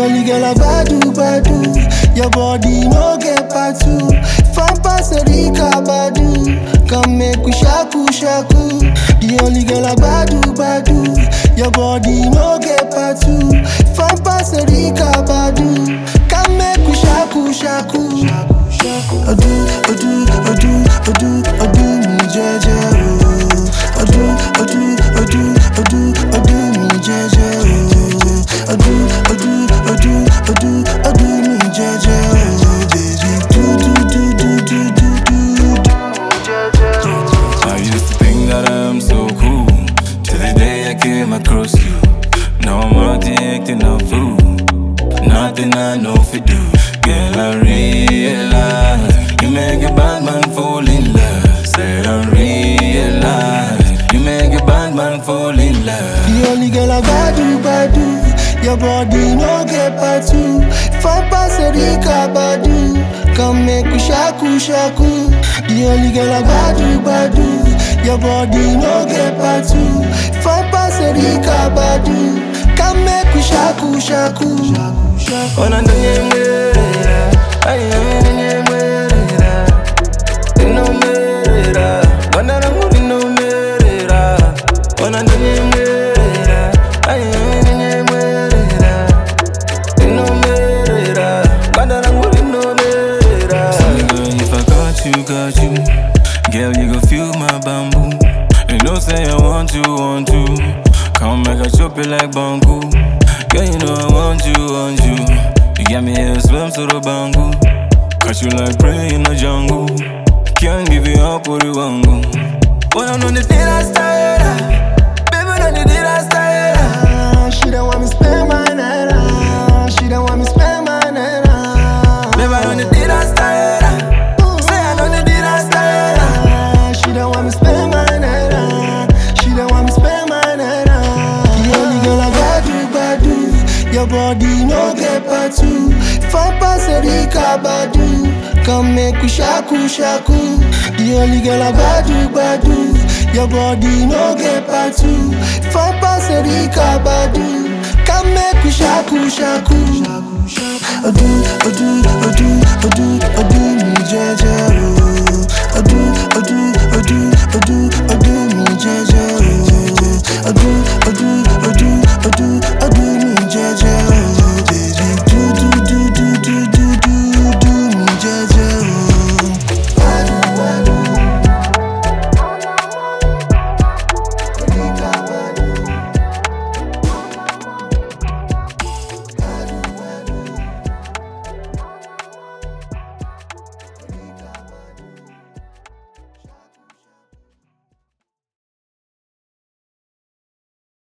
only girl I badu badu. Your body no get part two. Fan pass Erika badu. Come make we shaku shaku. The only girl I badu badu. Your body no get part two. Fan pass Erika badu. Come make we shaku shaku. Odu odu odu odu odu mi jeje o. Odu odu odu odu odu mi jeje o. Odu odu odu odu odu mi jeje o. Do do do do do do do do. I used to think that I'm so cool till the day I came across you. Now I'm out here acting a fool. Nothing I know fi do, girl. I realize you make a bad man fall in love. Said I realize you make a bad man fall in love. The only girl I badu badu. Your body no get part two. Fan pass Erika badu. Come make we shaku shaku. The only girl I badu badu. Your body no get part two. Fan pass Erika badu. Come make we shaku shaku. Ona ndonye mwerera, ayi yami ndonye mwerera. Ino mwerera, banda rangu rino mwerera. Ona ndonye mwerera, ayi yami ndonye mwerera. Ino mwerera, banda rangu rino mwerera. So girl, if I got you, got you, girl, you go feel my bamboo. You know say I want you, want you. Come make I chop it like bamboo. Girl, you know I want you, want you. You got me here swim to the bangu. Catch you like prey in the jungle. Can't give you up what you want go. But I'm on the day I started. Baby, on the day I started. Ah, She don't want me spend my night. ah. She don't want me spend my night. ah. Baby, on the day I started. Say I know the day I started. Ah, She don't want me spend my night. ah. She don't want me spend my night. ah. The only girl I badu badu. Your body no get part two. Fan pass Erika badu. Come make we shaku shaku. The only girl I badu badu. Your body no get part two. Fan pass Erika badu. Come make we shaku shaku. Odu odu odu odu odu